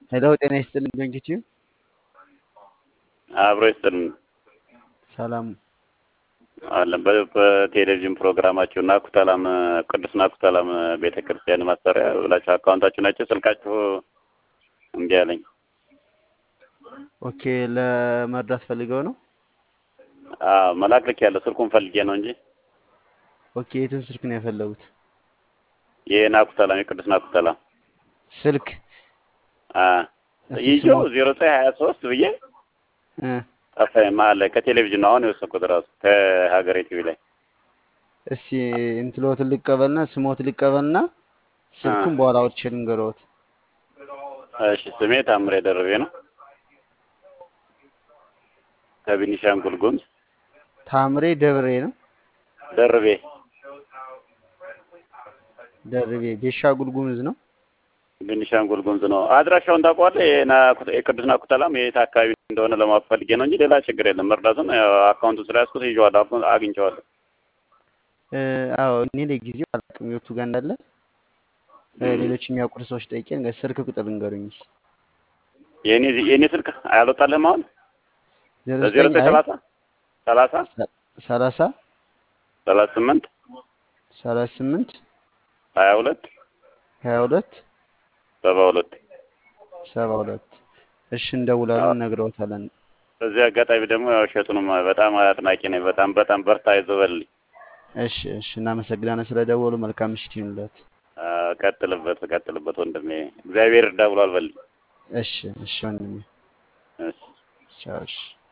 ሄሎ ጤና ይስጥልኝ በእንግዲህ አብሮ ይስጥልን ሰላም አለን። በ- በቴሌቪዥን ፕሮግራማችሁ ናኩተላም ቅዱስ ናኩተላም ቤተ ክርስቲያን ማሰሪያ ብላችሁ አካውንታችሁ ናቸው ስልካችሁ እምቢ አለኝ። ኦኬ ለመርዳት ፈልገው ነው አዎ መላክ ልክ ያለው ስልኩን ፈልጌ ነው እንጂ ኦኬ የትን ስልክ ነው የፈለጉት የናኩተላም የቅዱስ ናኩተላም ስልክ እስቲ ይዤው ስሞት ዜሮ ዘጠኝ ሀያ ሶስት ብዬ እ ጠፋኝ መሀል ላይ ከቴሌቪዥን ነው አሁን የወሰድኩት ራሱ ከሀገሬ ቲቪ ላይ እስቲ እንትሎትን ልቀበልና ስሞት ልቀበልና ስልኩን በኋላ አውጥቼ ልንገረዎት እሺ ስሜ ታምሬ ደርቤ ነው ከቤኒሻንጉል ጉሙዝ ታምሬ ደብሬ ነው ደርቤ ደርቤ ቤሻጉል ጉሙዝ ነው ቤኒሻንጉል ጉሙዝ ነው አድራሻውን ታውቀዋለህ የና- የቅዱስ ናኩተላም የት አካባቢ እንደሆነ ለማወቅ ፈልጌ ነው እንጂ ሌላ ችግር የለም መርዳቱን ያው አካውንቱን ስለያዝኩት ይዤዋለሁ አካውንት አግኝቼዋለሁ እ፣ አዎ እኔ ለጊዜው አላውቅም የቱ ጋር እንዳለ እ፣ ሌሎች የሚያውቁት ሰዎች ጠይቄ ልንገር- ስልክ ቁጥር ልንገሩኝ እስኪ የኔ የኔ ስልክ አያልወጣልህም አሁን ዜሮ በዜሮ ዘጠኝ ዘጠኝ አይ ሰላሳ ሰላሳ ሰ- ሰላሳ ሰላሳ ስምንት ሰላሳ ስምንት ሀያ ሁለት ሀያ ሁለት ሰባ ሁለት ሰባ ሁለት እሺ እንደውላለን እነግረውታለን በዚህ አጋጣሚ ደግሞ ያው እሸቱንም በጣም አድናቂ ነኝ በጣም በጣም በርታ አይዞህ በልልኝ እሺ እሺ እናመሰግናለን ስለደወሉ መልካም ምሽት ይሁንልዎት አ፣ ቀጥልበት ቀጥልበት ወንድሜ እግዚአብሔር እርዳ ብሏል በልልኝ እሺ እሺ ወንድሜ እሺ ቻው እሺ